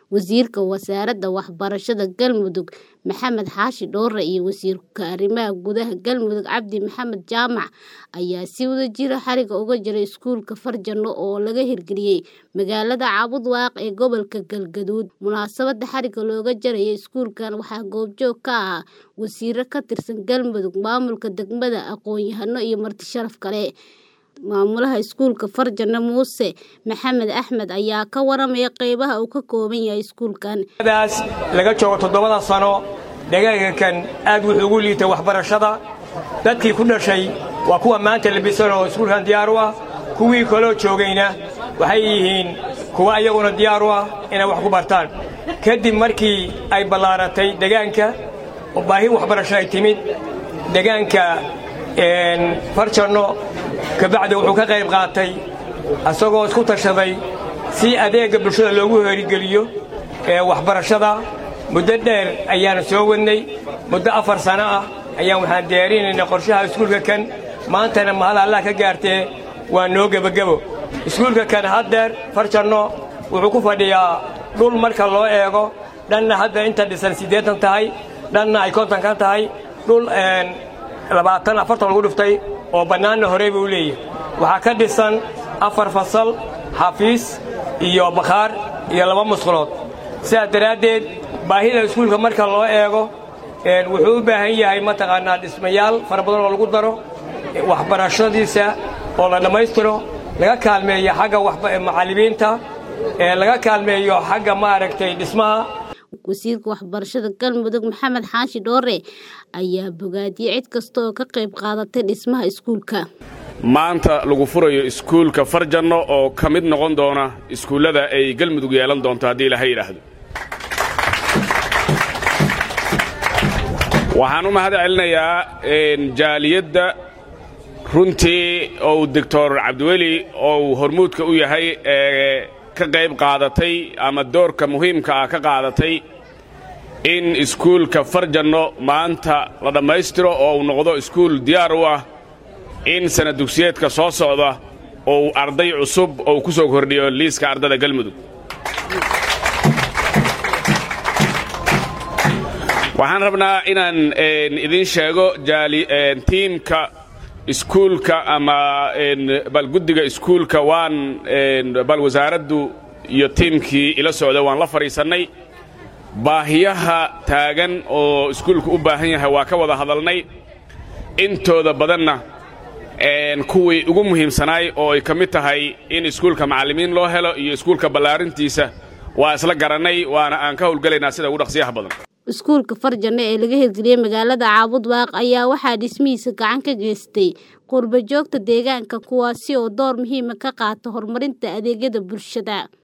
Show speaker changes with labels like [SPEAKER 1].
[SPEAKER 1] Wasiirka Wasaaradda Waxbarashada Galmudug Maxamed Xaashi Dhoore iyo Wasiirka Arrimaha Gudaha Galmudug Cabdi Maxamed Jaamac ayaa si wadajir ah xariga uga jaray iskuulka Farjano oo laga hirgeliyay magaalada Cabudwaaq ee gobolka Galgaduud. Munaasabadda xariga looga jarayay iskuulkan waxaa goobjoog ka ahaa wasiirro ka tirsan Galmudug, maamulka degmada, aqoon-yahano iyo marti sharaf kale. Maamulaha iskuulka Farjano Muuse Maxamed Axmed ayaa ka waramaya qeybaha uu ka kooban yahay iskuulkan.
[SPEAKER 2] daas laga joogo toddobada sano deegaankan aad wuxuu ugu liitay waxbarashada dadkii ku dhashay waa kuwa maanta labisan oo iskuulkan diyaar u ah kuwii kaloo joogayna waxay yihiin kuwa iyaguna diyaar u ah inay wax ku bartaan kadib markii ay ballaaratay deegaanka oo baahi waxbarasho ay timid deegaanka farjanno kabacdi wuxuu ka qayb qaatay isagoo isku tashaday si adeegga bulshada loogu herigeliyo ee waxbarashada muddo dheer ayaanu soo wadnay muddo afar sano ah ayaan waxaan diyaarinaynay qorshaha iskuulka kan maantana mahad allah ka gaartee waa noo gebagebo iskuulka kan haddeer farjanno wuxuu ku fadhiyaa dhul marka loo eego dhanna hadda inta dhisan siddeetan tahay dhanna ay konton ka tahay dhul labaatan afartan lagu dhiftay oo bannaanna horey buu leeyahay waxaa ka dhisan afar fasal xafiis iyo bakhaar iyo laba musqulood sidaas daraaddeed baahida iskuulka marka loo eego wuxuu u baahan yahay mataqaannaa dhismayaal fara badan oo lagu daro waxbarashadiisa oo la dhammaystiro laga kaalmeeyo xagga macallimiinta laga kaalmeeyo xagga maaragtay dhismaha
[SPEAKER 1] wasiirka waxbarashada galmudug maxamed xaashi dhoore ayaa bogaadiyey cid kasta oo ka qayb qaadatay dhismaha iskuulka
[SPEAKER 3] maanta lagu furayo iskuulka farjanno oo ka mid noqon doona iskuullada ay galmudug yeelan doonto haddii ilaha yidhaahdo waxaan u mahad celinayaa jaaliyadda runtii ou doctor cabdiweli ou hormuudka u yahay ee ka qayb qaadatay ama doorka muhiimka ah ka qaadatay in iskuulka farjanno maanta la dhammaystiro oo uu noqdo iskuul diyaar u ah in sana dugsiyeedka soo socda ou arday cusub ou ku soo kordhiyo liiska ardada galmudug waxaan rabnaa inaan idiin sheego tiimka iskuulka ama bal guddiga iskuulka waan bal wasaaraddu iyo tiimkii ila socda waan la fadhiisannay baahiyaha taagan oo iskuulku u baahan yahay waa ka wada hadalnay intooda badanna kuwii ugu muhiimsanaay oo ay ka mid tahay in iskuulka macallimiin loo helo iyo iskuulka ballaarintiisa waa isla garannay waana aan ka howlgelaynaa sida ugu dhaqsiyaha badan
[SPEAKER 1] iskuulka farjanno ee laga hirgeliyey magaalada caabudwaaq ayaa waxaa dhismihiisa gacan ka geystay qurba joogta deegaanka kuwaasi oo door muhiima ka qaata horumarinta adeegyada bulshada